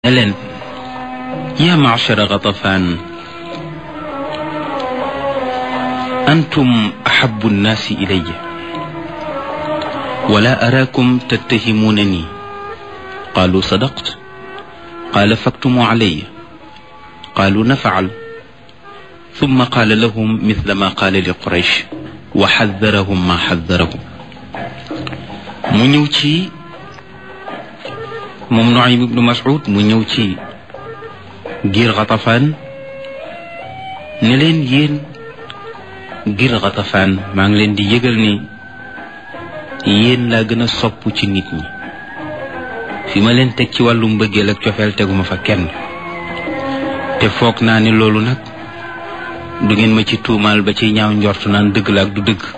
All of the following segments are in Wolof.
ne leen yaa machara gatafaan antum ahabu nnaasi ilaya wala araakum tattahimuunani qaalu sadaqt qaala faktumuu calaya qaalu nafacal ثم قال لهم مثل ما قال لقريش وحذرهم ما حذرهم mu ñëw ci moom Nuaym ibnu Mas'ud mu ñëw ci giir Xatafaan ne leen yéen giir Xatafaan maa ngi leen di yëgal ni yéen laa gën a sopp ci nit ñi fi ma leen teg ci wàllu mbëggeel ak cofeel teguma fa kenn te foog naa ni loolu nag du ngeen ma ci tuumaal ba ci ñaaw njort naan dëgg la ak du dëgg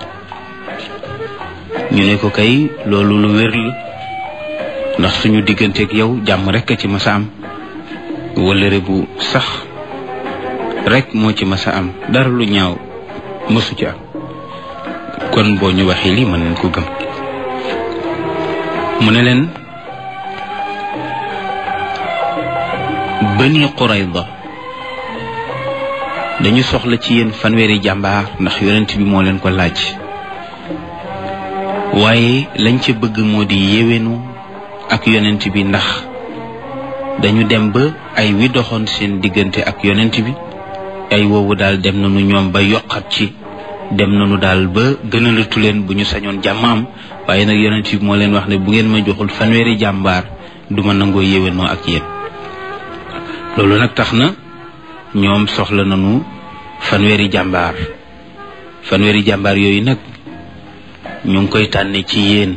ñu ne ko kay loolu lu wér la ndax suñu digganteeg yow jàmm rek a ci masa am wëllëre bu sax rek moo ci masa am dara lu ñaaw mësu ci am kon boo ñu waxee lii mën nañ ko gëm mu ne leen Bani Qurayda dañu soxla ci yéen fanweeri jàmbaar ndax yonent bi moo leen ko laaj waaye lañ ca bëgg moo di yéwénu ak yonent bi ndax dañu dem ba ay wi doxoon seen diggante ak yonent bi ay woowu daal dem nañu ñoom ba yokkat ci dem nañu daal ba gënalatu leen bu ñu sañoon jàmm am waaye nag yonent bi moo leen wax ne bu ngeen ma joxul fanweeri jàmbaar du ma nangoo yéwénoo ak yéen loolu nag tax na ñoom soxla nañu fanweeri jàmbaar fanweeri jàmbaar yooyu nag ñu ngi koy tànne ci yéen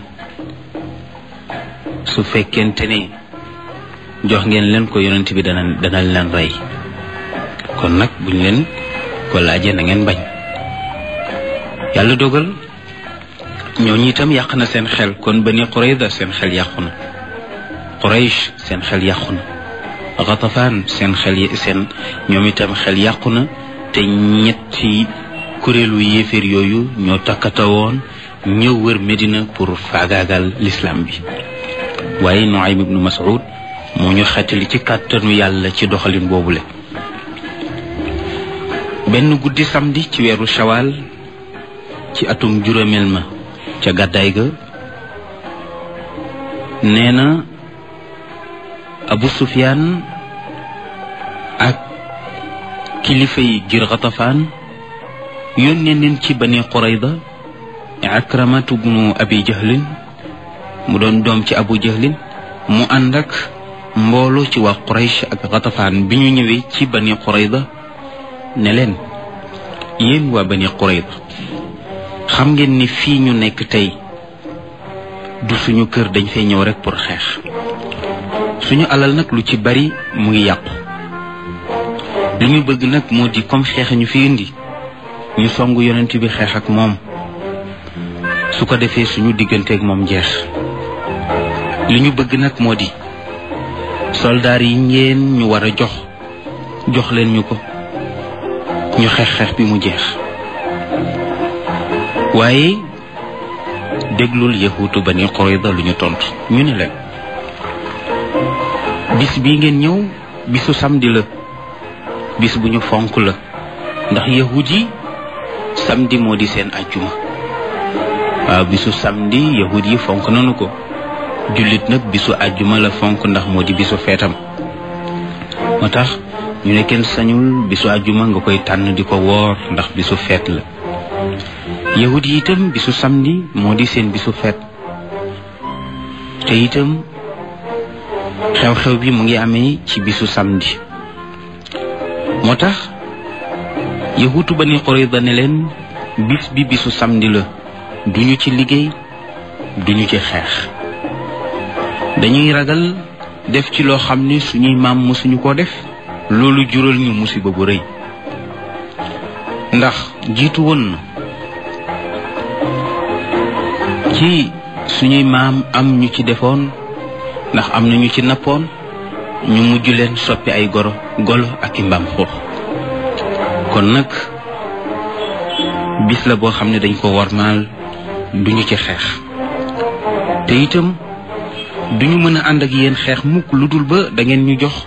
su fekkente ne jox ngeen leen ko yonent bi dana dana leen rey kon nag buñ leen ko laajee na ngeen bañ yàlla dogal ñooñu itam yàq na seen xel kon Bani Qurayda seen xel yàqu na Quraysh seen xel yàqu na Gatafaan seen xel seen ñoom itam xel yàqu na te ñetti kuréelu yéeféer yooyu ñoo takkatawoon ñëw wër Medina pour faagaagal l'islam bi waaye Nuaym ibnu Mas'ud moo ñu xettali ci kàttanu yàlla ci doxalin boobule benn guddi samedi ci weeru shawal ci atum juróomeel ma ca gàddaay ga nee na Abu Sufyaan ak kilifa yi ngir Xatafaan yónnee neen ci Bani Qurayda Akramatu bnu Abi Jahlin mu doon doom ci Abu Jahlin mu ànd ak mbooloo ci waa Quraysh ak Xatafaan bi ñu ñëwee ci Bani Qurayda ne leen yéen waa Bani Qurayda xam ngeen ni fii ñu nekk tey du suñu kër dañ fay ñëw rek pour xeex suñu alal nag lu ci bari mu ngi yàqu li ñu bëgg nag moo di comme xeex ñu fi indi ñu songu yonent bi xeex ak moom su ko defee suñu digganteeg moom jeex li ñu bëgg nag moo di soldaar yi ngeen ñu war a jox jox leen ñu ko ñu xeex xeex bi mu jeex waaye déglul yahuutu Bani Qurayda lu ñu tontu ñu ne leen bis bii ngeen ñëw bisu samedi la bis bu ñu fonk la ndax yahud yi samedi moo di seen ajjuma waaw bisu samedi yahud yi fonk nanu ko jullit nag bisu ajjuma la fonk ndax moo di bisu feetam moo tax ñu ne kenn sañul bisu ajjuma nga koy tànn di ko woor ndax bisu feet la yahud yi itam bisu samedi moo di seen bisu feet te itam xew-xew bi mu ngi amee ci bisu samedi moo tax yahutu Bani Qurayda ne leen bis bi bisu samedi la duñu ci liggéey duñu ci xeex dañuy ragal def ci loo xam ne suñuy maam mosuñu ko def loolu jural ñu musiba bu rëy ndax jiitu woon na ci suñuy maam am ñu ci defoon ndax am na ñu ci nappoon ñu mujj leen soppi ay goro golo ak i mbaam xuux kon nag bis la boo xam ne dañ ko warmaal duñu ci xeex te itam duñu mën a ànd ak yéen xeex mukk lu dul ba da ngeen ñu jox